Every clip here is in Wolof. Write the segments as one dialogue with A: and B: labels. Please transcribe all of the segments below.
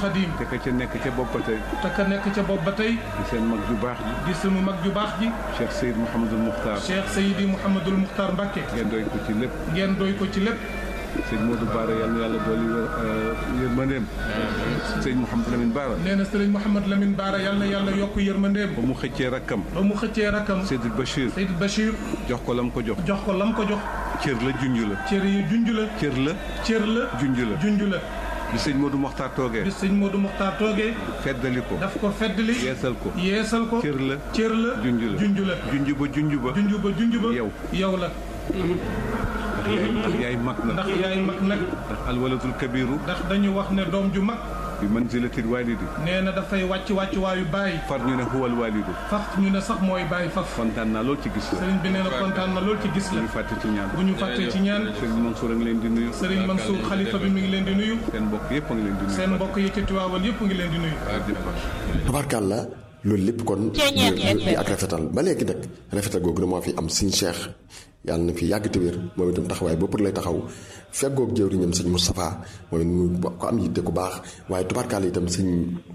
A: Xadim
B: te ka ca nekk ca bopp ba tey
A: te ka nekk ca bopp ba tey
B: di seen mag ju baax ji
A: di sunu mag ju baax ji
B: Cheikh Seyd Mouhamadul Muxtaar
A: Cheikh Seydi Mouhamadul Muxtaar Mbacke
B: ngeen doy ko ci lépp
A: ngeen doy ko ci lépp
B: sëñ Modou Baara yal na yàlla dooli yërmandeem sëñ Mouhamadou Lamine Baara
A: nee na sëriñ Mouhamad Lamine Baara yal na yàlla yokk yërmandeem
B: ba mu xëccee rakkam
A: ba mu xëccee rakkam
B: Seydou Bachir
A: Seydi Bachir
B: jox ko lam ko jox
A: jox ko lam ko jox
B: cër la junj la
A: cër yi junj la
B: cër la
A: cër la
B: junj la
A: junj la
B: bi sëñ Modou Mokhtar toogee
A: bi sëñ Modou Muxtaar toogee
B: feddali ko
A: daf ko feddli
B: yeesal ko
A: yeesal ko
B: cër la
A: cër la
B: junj la
A: junj la
B: junj ba junj ba
A: junj ba junj ba
B: yow.
A: yow la
B: ndax yaay ndax yaay mag na
A: ndax yaay mag nag
B: ndax alwalatul kabiru
A: ndax dañu wax ne doom ju mag
B: bi manzilatil walidi
A: nee na dafay wàcc wàcc waayu bàyyi
B: far ñu ne huwal walidu
A: fax ñu ne sax mooy bàyyi faf
B: kontaan naa lool ci gis la
A: sëriñ bi nee na kontaan na lool ci gis
B: bu
A: la
B: ñu fàtte ci ñaan
A: bu ñu fàttee ci ñaan
B: sëriñ Mansour a ngi leen di nuyu
A: sëriñ Mansour xalifa bi mi ngi leen di nuyu
B: seen mbokk yëpp a ngi leen di nuyu
A: seen mbokk yi ci Tiwaawan yëpp ngi leen di nuyu
C: tabarkàlla loolu lépp kon di ak rafetal ba léegi nag rafetal googu na moo fi am sëñ Cheikh yàlla na fi yàgg te wér moom itam taxawaay bopp lay taxaw feggoog jëwriñam sëñ Moustapha mooy mu ko am yitte ku baax waaye tubaarkàlla itam sëñ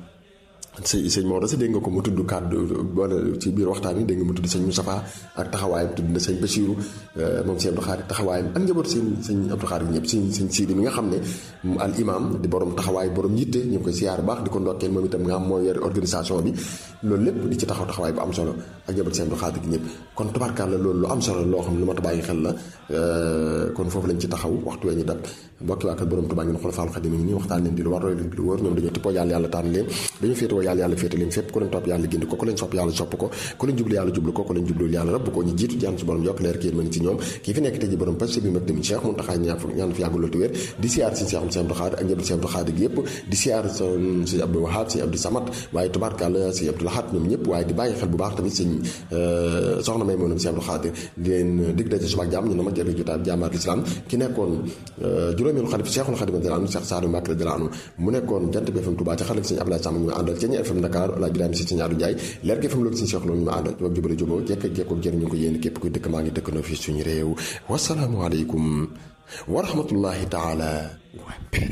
C: sëñ sëñ Maodo sa dégg nga ko mu tudd kàddu boole ci biir waxtaan wi dégg nga mu tudd sëñ Moustapha ak taxawaayam tudd na sëñ Bachirou moom sëñ Abdou Khadre taxawaayam ak njaboot sëñ sëñ Abdou Khadre ñëpp sëñ sëñ Sidi mi nga xam ne al imam di borom taxawaay borom yitte ñu ngi koy siyaar baax di ko ndokkeel moom itam nga xam mooy yor organisation bi loolu lépp di ci taxaw taxawaay bu am solo ak njaboot sëñ Abdou Khadre gi ñëpp kon tubaarkàlla loolu lu am solo loo xam ne lu ma ta bàyyi xel la kon foofu lañ ci taxaw waxtu wee ñu dab mbokki waa kër borom Tuubaa ngeen xool Faal Xadim nii waxtaan leen di lu war roy leen di lu wóor ñoom dañoo tippoo yàlla yàlla tànn leen dañu féetewoo yàlla yàlla féete leen fépp ku leen topp yàlla gindi ko ku leen sopp yàlla sopp ko ku leen jublu yàlla jublu ko ku leen jublu yàlla rabb ko ñu jiitu jaan su borom yokk leer ki yéen mën ci ñoom kii fi nekk tey ji borom pasi bi mag tamit Cheikh Mountakha ñaan ñaan fi yàggul loolu wér di siyaar si Cheikh Abdou Khadre ak njabootu Cheikh Abdou Khadre gi yëpp di siyaar si Abdou Wahab si Abdou Samad waaye tubaarkàlla si Abdou Lahad ñoom ñëpp waaye di bàyyi xel bu baax tamit sëñ soxna may moonam si Abdou Khadre di leen dig daje suba ak jàmm ñu na ma jëriñ jotaay jàmbaar l'islam ki nekkoon juróomeelu xalif Cheikhul Khadim radiyallahu anhu Cheikh Sadou Mbacké radiyallahu anhu mu nekkoon jant bi FM Touba ci xalif sëñ Abdoulaye Samb ñu àndal ci ñi FM Dakar Alaaji Ibrahima si sëñ Adou Ndiaye leer gi FM loolu sëñ Cheikh loolu ñu ma àndal jubak jubale juboo jekk ak jekkook jëriñ ñu ko yéen képp kuy dëkk maa ngi dëkk noo fii suñu réew wasalaamu aleykum wa rahmatullahi taala